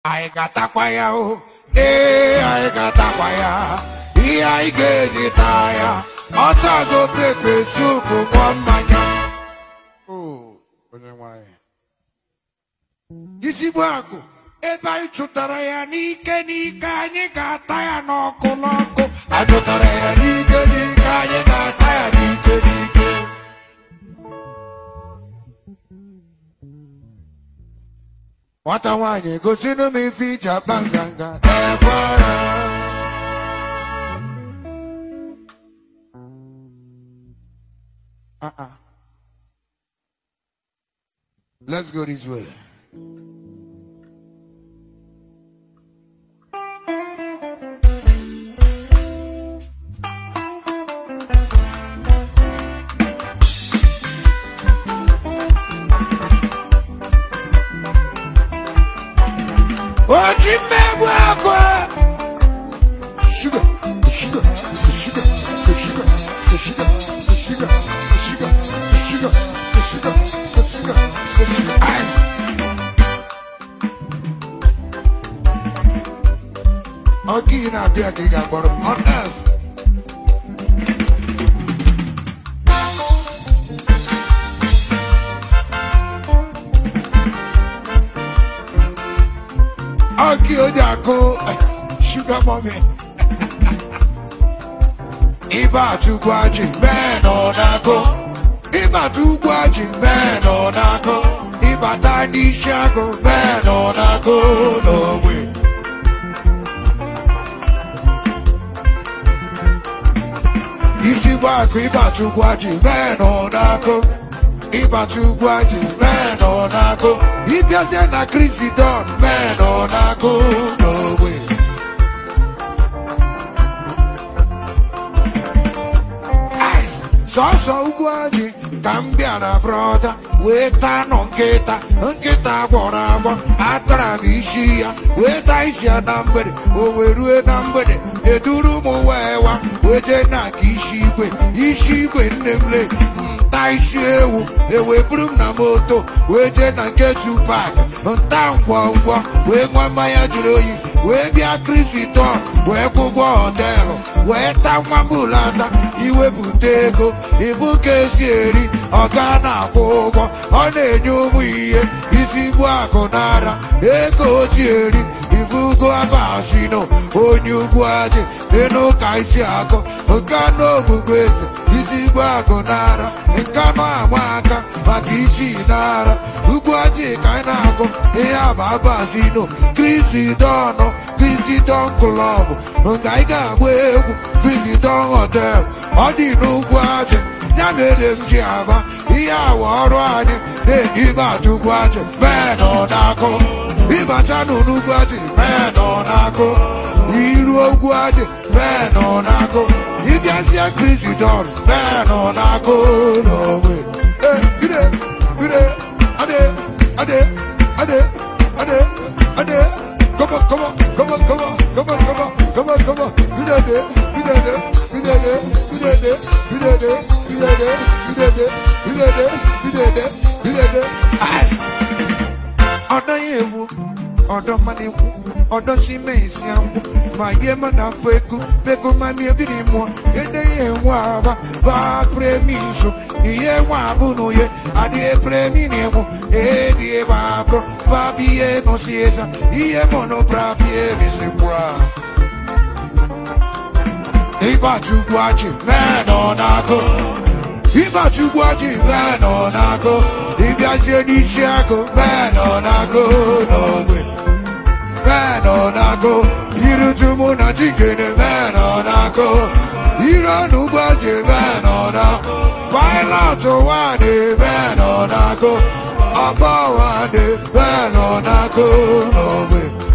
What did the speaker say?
anyị ga-atakwa ya o ee anyị ga-atakwa ya ihe anyị ga-eji taa ya ọtago pepe supu ṅụọ mmanya o onye nwanyị isigbo akụ ebe anyị chụtara ya n'ike n'ike anyị ga-ata ya n'ọkụ n'ọkụ anyị chụtara ya n'ike n'ike anyị ga-ata ya n'ike n'ike nwata nwaanyị gosinụ m ife iji akpa nganga ekwara Uh-uh. Let's go this way. Oji mmegbu akwa. Sugar, sugar, sugar, sugar, sugar, sugar, sugar, sugar, sugar, sugar, sugar. Ice. Ọ gị na-abịa ka ị ga-akpọrọ m on earth. Ọ gị onye akụ sugar mommy. Ịba atụgbu ajị mee nọ n'akụ. Ịba atụgbu ajị mee nọ n'akụ. Ịbata n'isi agụ mee nọ n'akụ n'ogbe. Isi gba akụ ịba atụgbu ajị mee nọ n'akụ. Ịba atụgbu ajị mee nọ n'akụ. Ịbịazie na Kristi Don mee nọ n'akụ n'ogbe. Ice. sọsọ ugwu anyị ka m bịara brọda wee taa nọ nkịta nkịta gwọrọ agwọ atara m isi ya wee taa isi ya na mgbede o wee rue na mgbede eduru m wee wa wee jee na nke isi igwe isi igwe nne m le nta isi ewu ewee buru m na moto wee jee na nke tupak nta ngwọngwọ wee nwa mmanya jụrụ oyi wee bịa kriston wee kwụgwọ họtelụ wee ta nwa m ụlata iwepụta ego ibu ka esi eri ọga na-akwụ ụgwọ ọ na-enye ụmụ ihe isigbu akụ n'ara ego o ji eri ifugo abasino onye ugwu ajị dị n'ụka isi akụ nka n'ogbugbo eze isigbu akụ n'ara nka nọ ama aka maka isi n'ara ugwu ajị ka anyị na-akụ ihe aba abasino kristi dọnụ kristi dọn klọb nke anyị ga-agba egwu kristi dọn họtel ọ dị n'ugwu ajị ya mere m ji aba ihe awa ọrụ anyị na-eji ibe atụgwu ajị mee nọ n'akụ ịbata n'ugwu ajị mee nọ n'akụ iru ogwu ajị mee nọ n'akụ ịbịazie kristi dọn mee nọ n'akụ n'onwe Eh, ide ide ade ade ade ade ade Come on, come on, come on, come on, come on, come on, come on, come on. You did it, you did it, you did it, you did it, you did it, you did it, you did it, you did it, you did it, you did it. Ice. Ọdọ ya ewu, ọdọ mmanụ ekwu, ọdọ si mee isi anwụ, ma ihe ma na afọ ego, bego ma mi ebiri mụọ, ede ya enwe aba, ba premi nso, ihe nwa abụ n'uye, adịghị premi na-enwu, edi ebe abụọ, ba bi ihe nọ si eza, ihe mọ nọ bra bi ebe si kwura. Ịba chukwu achị, mee nọ n'akụ. Ịba chukwu achị, mee nọ n'akụ. Ịbịazie n'isi akụ, mee nọ n'akụ n'ogbe. Mee nọ n'akụ. Irutu mụ na chikene, mee nọ n'akụ. Ire n'ugbo achị, mee nọ n'akụ. Pilot wadị, mee nọ n'akụ. Ọba wadị, mee nọ n'akụ n'ogbe.